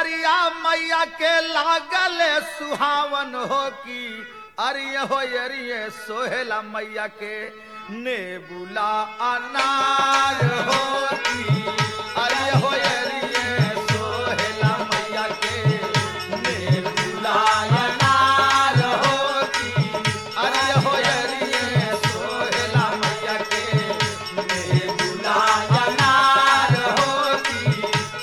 नजरिया मैया के लागल सुहावन हो की अरिय हो अरिय सोहेला मैया के नेबुला अनार हो की अरिय हो अरिय सोहेला मैया के नेबुला अनार हो की अरिय हो अरिय सोहेला मैया के नेबुला अनार हो की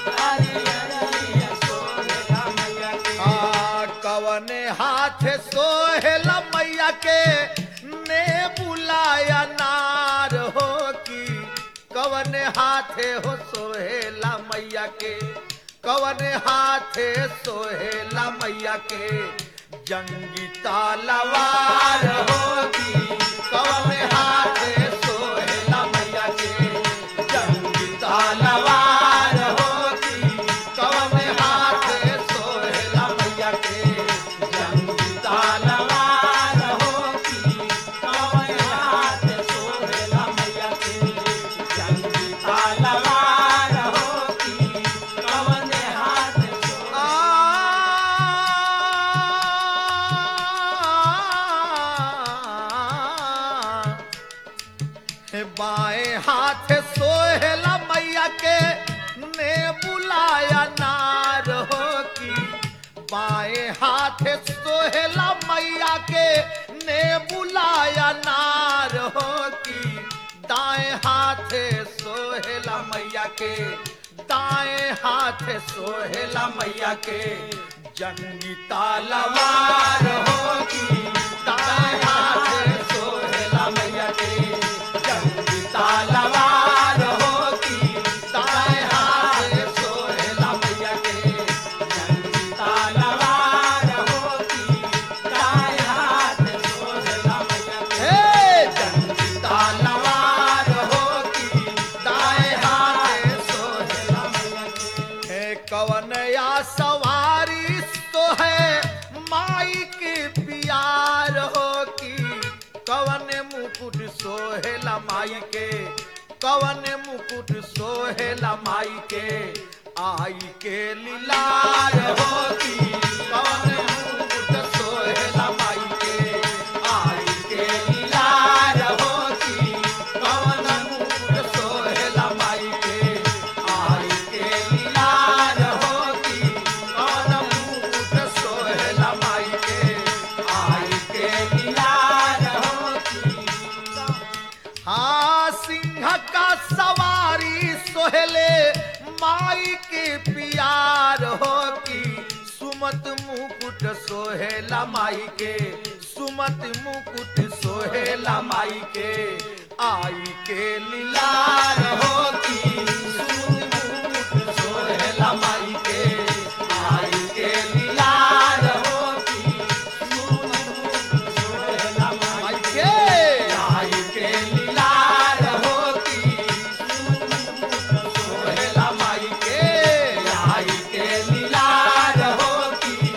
आ, कवने हाथ सोहेल मैया के ने बुलाया नार हो की कवने हाथे हो सोहेला मैया के कवने हाथे सोहेला मैया के जंगी तालवार हो की कवने हाथे सोहेला मैया के जंगी तालवार हो की कवने हाथे सोहेला मैया के जंगी तालवार हो की कवने हाथे सोहेला मैया के जंगी तालवार हो की कवने हाथे आ हे बाएं हाथ सोहेला मैया के ने बुलाया नार हो की बाएं हाथ सोहेला मैया के ने बुलाया नार हो की दाएं हाथ सोहेला मैया के दाएं हाथ सोहेला मैया के जंगी तालवार होगी दाएं हाथ सोहेला मैया के जंगी तालवार होगी दाएं हाथ सोहेला मैया के जंगी तालवार होगी दाएं हाथ सोहेला मैया के हे जंगी तालवार होगी दाएं हाथ सोहेला मैया के हे कवन या सवारी तो है माई के प्यार हो की कवन मुकुट सोहेला माई के कवन मुकुट सोहेला माई के आई के लीलार हो की कवन मुकुट सोहेला माई के आई के लीलार हो की कवन मुकुट सोहेला माई के आई के लीलार हो की कवन मुकुट सोहेला माई के आई के लीलार हो की हाँ सिंह का सवारी सोहले माई के प्यार हो की सुमत मुकुट सोहेला माई के सुमत मुकुट सोहेला माई के आई के लीलार हो की सुमत मुकुट सोहेला माई के आई के लीलार हो की सुमत मुकुट सोहेला माई के आई के लीलार हो की सोहेला माई के आई के लीलार हो की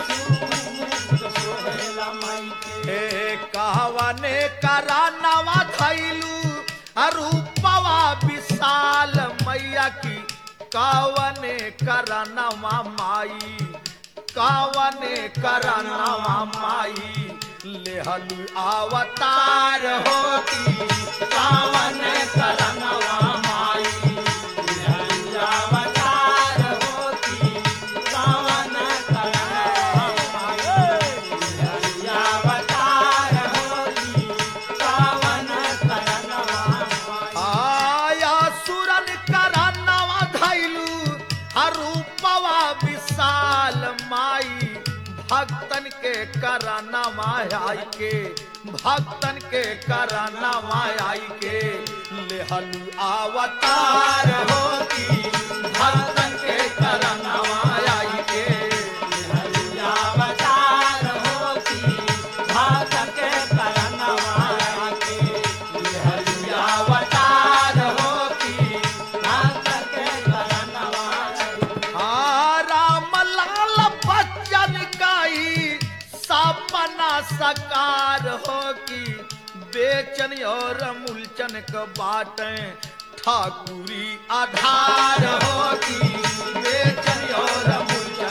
सोहेला माई के हे कहवने करा नवा थैलू रूपवा विशाल मैया की कावने करा नवा माई कावने करा नवा माई लेहलु अवतार होती कावने करा नवा माई लेहलु अवतार होती कावने करा नवा माई लेहलु अवतार होती कावने करा नवा माई आया सुरन करा नवा धैलू रूपवा विशाल माई भक्तन के कराना माई के भक्तन के कराना माई के लेहलु अवतार होती भक्तन के कराना माई के लेहलु अवतार होती भक्तन के कराना माई के लेहलु अवतार होती भक्तन के कराना माई आ राम लाल बच्चन काई सपना सकार हो की बेचन और मूलचन क बाटे ठाकुरी आधार हो की बेचन और मूलचन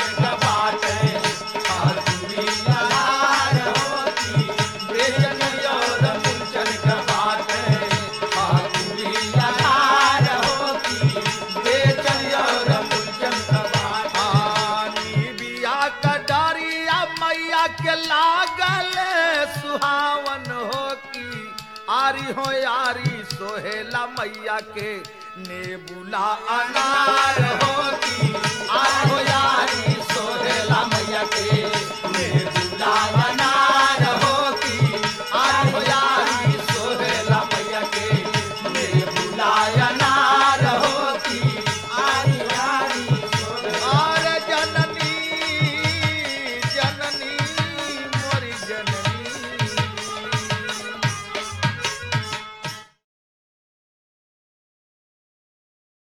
सोहेला मैया के नेबुला अनार होती आठो यारी सोहेला मैया के